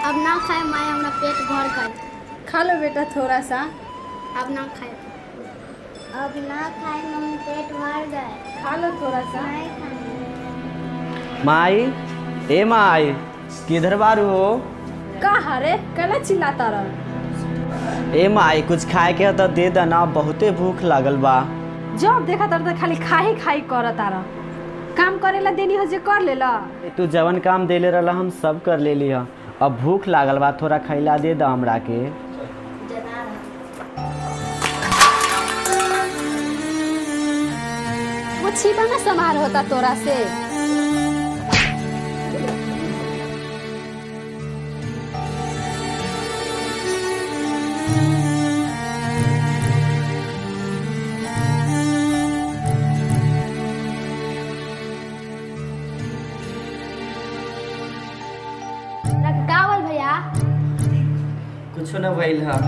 अब ना खाए माए हमरा पेट भर गए खा लो बेटा थोड़ा सा अब ना खाए अब ना खाए मम्मी पेट भर गए खा लो थोड़ा सा नहीं खाए माई ए माई किधर बारू हो का हरे कला चिल्लाता रह ए माई कुछ खाए के ह तो दे देना बहुते भूख लागल बा जब देखा तर त खाली खाही खाही करता रह काम करेला देनी हो जे कर लेला तू जवन काम देले रहला हम सब कर लेली ह अब भूख लागल बा थोड़ा खैला दे द हमरा के वो छीपा ना समार होता तोरा से कावल भैया कुछ न भइल ह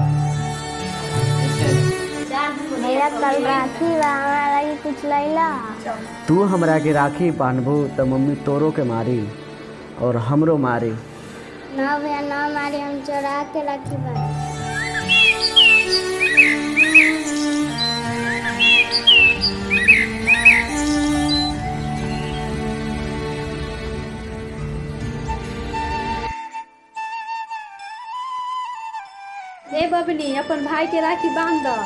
भैया कल राखी बा हमरा लगी कुछ लैला तू हमरा के राखी बांधबू त मम्मी तोरो के मारी और हमरो मारी ना भैया ना मारी हम चोरा के राखी बा ए बबनी अपन भाई के राखी बांध द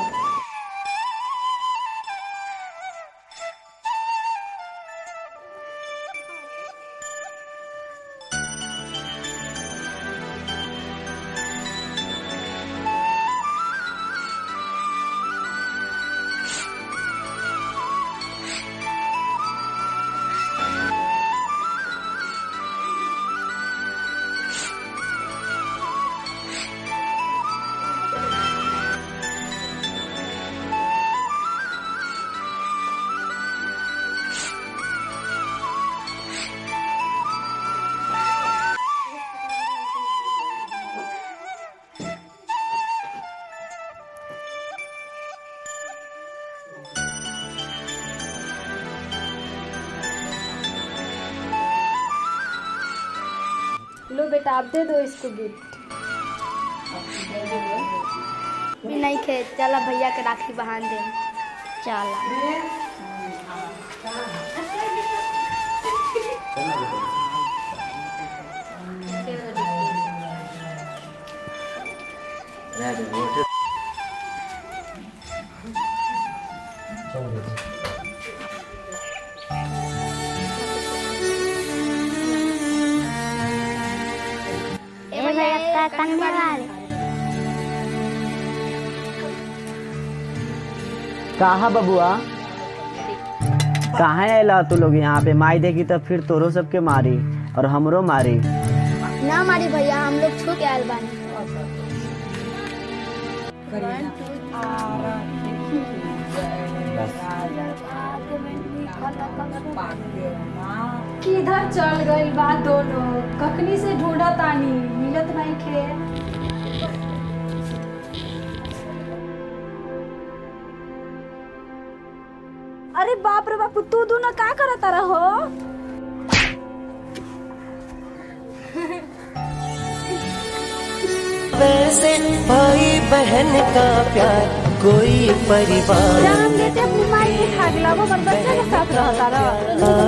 लो बेटा आप दे दो इसको गिफ्ट नहीं खे चला भैया के राखी बहान दे चला ए भैया का कन्या वाले कहा बबुआ कहाँ आयला तू लोग यहाँ पे माई देगी तो फिर तोरो सबके मारी और हमरो मारी ना मारी भैया हम लोग छू के आयल बानी किधर चल गइल बा दोनों कखनी से ढूंढा तानी मिलत नहीं खे अरे बाप रे बापू तू दोनों का करत रहो वैसे भाई बहन का प्यार कोई परिवार जान देते अपनी माई के खा गिला वो बच्चा के साथ रहता रहो